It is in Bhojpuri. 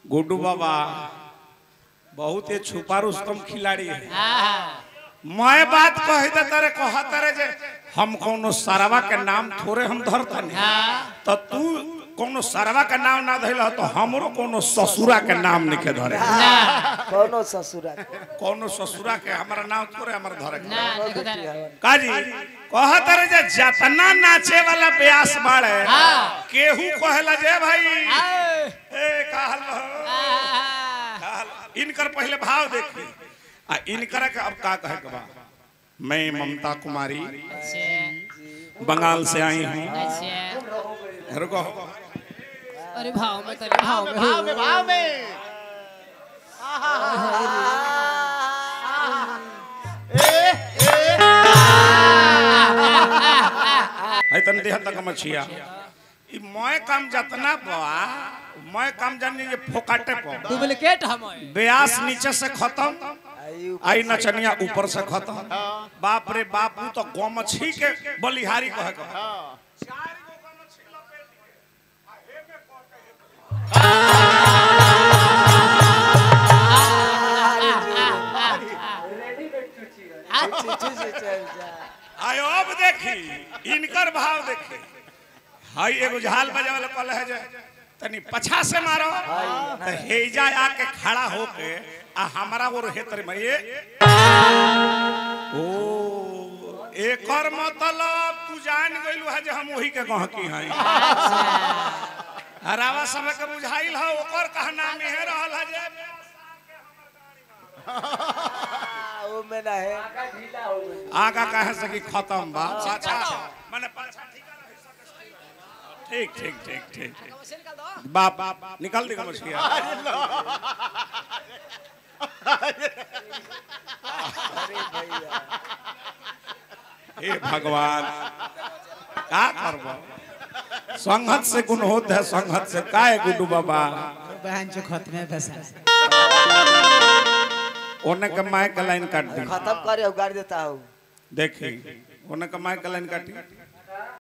गुड्डू बाबा बहुत ही छुपा रुस्तम खिलाड़ी है मैं बात कही दे तारे कह तारे जे हम कोनो सरवा के नाम थोड़े हम धरता नहीं तो तू कोनो सरवा के नाम ना धइल तो हमरो कोनो ससुरा के नाम लिखे धरे कौनो ससुरा कोनो ससुरा के हमारा नाम थोड़े हमर धरे ना देखो तारे काजी कह तारे जे जतना नाचे वाला ब्यास बाड़े केहू कहेला जे भाई ए कहल कहल इनकर पहले भाव देखी आ इनकर के अब का कहे के बा मैं ममता कुमारी अच्छा बंगाल से आई हूँ अच्छा रुको अरे भाव में तेरे भाव में भाव में भाव में है तन देह तक मछिया ई मैं काम जतना बा मैं काम जानी ये फोकाटे पर डुप्लीकेट हम ब्यास नीचे से खत्म आयु आई नचनिया ऊपर से खत्म बाप रे बापू तो गमछी के बलिहारी कहे के बा। चिट्ठी से चल जा आयो अब देखी इनकर भाव देखी हाई एगो झाल बजे वाला कल है जे तनी पछा से मारो तो हेजा आके खड़ा होके आ हमारा वो रहे तरे मैं ये ओ एकर मतलब तू जान गइलू है जे हम वही के कह की हई हरावा सब के बुझाइल है ओकर कहना में है रहल है जे वो में ना है आगा कहे से कि खत्म बा पाछा माने पाछा ठीक ठीक ठीक ठीक ठीक बाप बाप निकल दी मछलिया अरे भैया हे भगवान का करबो संगत से गुण होत है संगत से काहे गुडू बाबा बहन जो खत में फंसा ओने के माय का लाइन काट दी खत्म करे गाड़ देता हूँ देखी ओने के माय का लाइन काटी